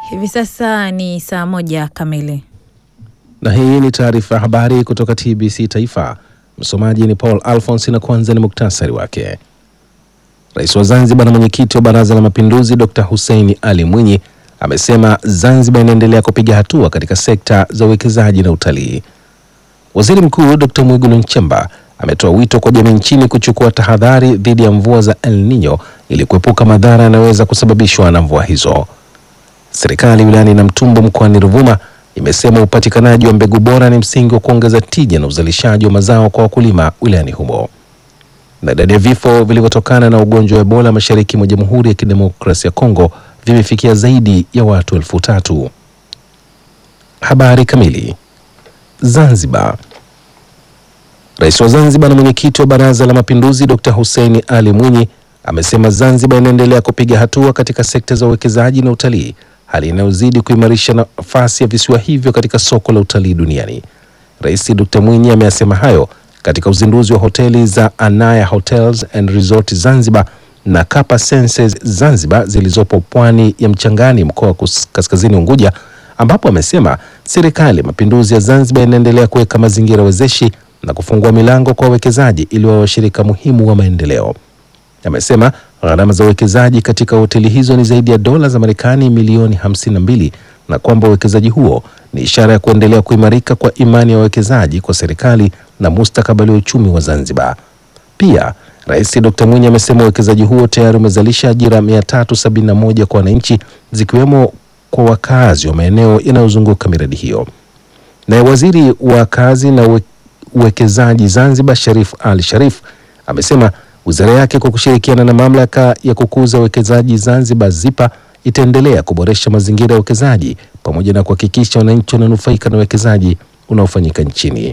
Hivi sasa ni saa moja kamili. Na hii ni taarifa ya habari kutoka TBC Taifa. Msomaji ni Paul Alphonse na kwanza ni muktasari wake. Rais wa Zanzibar na mwenyekiti wa Baraza la Mapinduzi Dr. Hussein Ali Mwinyi amesema Zanzibar inaendelea kupiga hatua katika sekta za uwekezaji na utalii. Waziri Mkuu Dr. Mwigulu Nchemba ametoa wito kwa jamii nchini kuchukua tahadhari dhidi ya mvua za El Nino ili kuepuka madhara yanayoweza kusababishwa na mvua hizo. Serikali wilayani Namtumbo mkoani Ruvuma imesema upatikanaji wa mbegu bora ni msingi wa kuongeza tija na uzalishaji wa mazao kwa wakulima wilayani humo. Na idadi ya vifo vilivyotokana na ugonjwa wa Ebola mashariki mwa Jamhuri ya Kidemokrasia ya Kongo vimefikia zaidi ya watu elfu tatu. Habari kamili. Zanzibar. Rais wa Zanzibar na mwenyekiti wa Baraza la Mapinduzi Dr. Hussein Ali Mwinyi amesema Zanzibar inaendelea kupiga hatua katika sekta za uwekezaji na utalii, hali inayozidi kuimarisha nafasi ya visiwa hivyo katika soko la utalii duniani. Rais Dr. Mwinyi ameyasema hayo katika uzinduzi wa hoteli za Anaya Hotels and Resort Zanzibar na Kapa Senses Zanzibar zilizopo pwani ya Mchangani, mkoa wa Kaskazini Unguja, ambapo amesema serikali ya mapinduzi ya Zanzibar inaendelea kuweka mazingira wezeshi na kufungua milango kwa wawekezaji ili wawe washirika muhimu wa maendeleo. Amesema gharama za uwekezaji katika hoteli hizo ni zaidi ya dola za Marekani milioni 52 na kwamba uwekezaji huo ni ishara ya kuendelea kuimarika kwa imani ya wawekezaji kwa serikali na mustakabali wa uchumi wa Zanzibar. Pia Rais Dr. Mwinyi amesema uwekezaji huo tayari umezalisha ajira 371 kwa wananchi zikiwemo kwa wakazi wa maeneo yanayozunguka miradi hiyo. Naye waziri wa kazi na uwe, uwekezaji Zanzibar Sharif Ali Sharif amesema wizara yake kwa kushirikiana na mamlaka ya kukuza uwekezaji Zanzibar ZIPA itaendelea kuboresha mazingira ya uwekezaji pamoja na kuhakikisha wananchi wananufaika na uwekezaji unaofanyika nchini.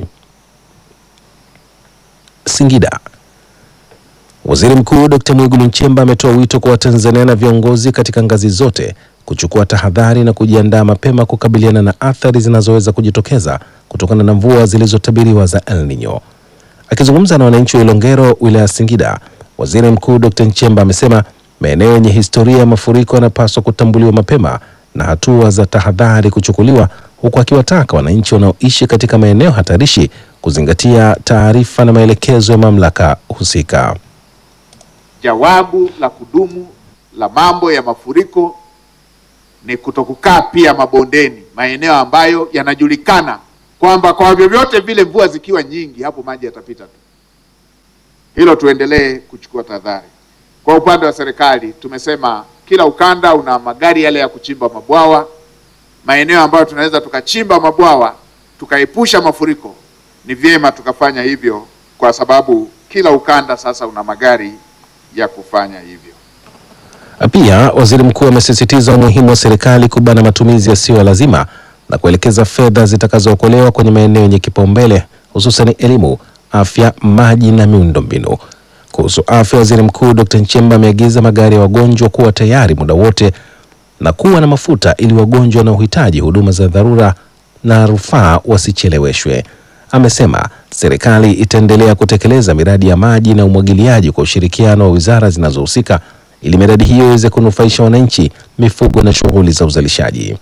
Singida. Waziri Mkuu Dr. Mwigulu Nchemba ametoa wito kwa Watanzania na viongozi katika ngazi zote kuchukua tahadhari na kujiandaa mapema kukabiliana na athari zinazoweza kujitokeza kutokana na mvua zilizotabiriwa za El Nino. Akizungumza na wananchi wa Ilongero, wilaya ya Singida, Waziri Mkuu Dr. Nchemba amesema maeneo yenye historia ya mafuriko yanapaswa kutambuliwa mapema na hatua za tahadhari kuchukuliwa, huku akiwataka wananchi wanaoishi katika maeneo hatarishi kuzingatia taarifa na maelekezo ya mamlaka husika. Jawabu la kudumu la mambo ya mafuriko ni kutokukaa pia mabondeni, maeneo ambayo yanajulikana kwamba kwa vyovyote vile mvua zikiwa nyingi, hapo maji yatapita tu. Hilo tuendelee kuchukua tahadhari. Kwa upande wa serikali, tumesema kila ukanda una magari yale ya kuchimba mabwawa. Maeneo ambayo tunaweza tukachimba mabwawa tukaepusha mafuriko, ni vyema tukafanya hivyo, kwa sababu kila ukanda sasa una magari ya kufanya hivyo. Pia waziri mkuu amesisitiza umuhimu wa serikali kubana matumizi yasiyo ya lazima na kuelekeza fedha zitakazookolewa kwenye maeneo yenye kipaumbele hususan elimu, afya, maji na miundombinu. Kuhusu afya, waziri mkuu Dr. Nchemba ameagiza magari ya wagonjwa kuwa tayari muda wote na kuwa na mafuta ili wagonjwa wanaohitaji huduma za dharura na rufaa wasicheleweshwe. Amesema serikali itaendelea kutekeleza miradi ya maji na umwagiliaji kwa ushirikiano wa wizara zinazohusika ili miradi hiyo iweze kunufaisha wananchi, mifugo na shughuli za uzalishaji.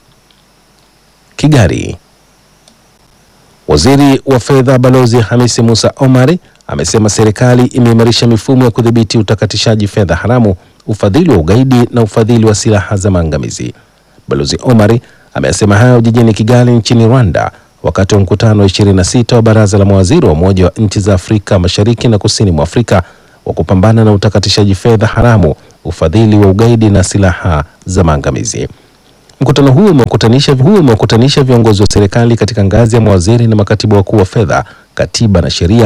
Kigali. Waziri wa fedha Balozi Hamisi Musa Omari amesema serikali imeimarisha mifumo ya kudhibiti utakatishaji fedha haramu, ufadhili wa ugaidi na ufadhili wa silaha za maangamizi. Balozi Omari amesema hayo jijini Kigali nchini Rwanda wakati wa mkutano wa 26 wa baraza la mawaziri wa Umoja wa nchi za Afrika Mashariki na Kusini mwa Afrika wa kupambana na utakatishaji fedha haramu, ufadhili wa ugaidi na silaha za maangamizi. Mkutano huo umekutanisha huo umekutanisha viongozi wa serikali katika ngazi ya mawaziri na makatibu wakuu wa fedha, katiba na sheria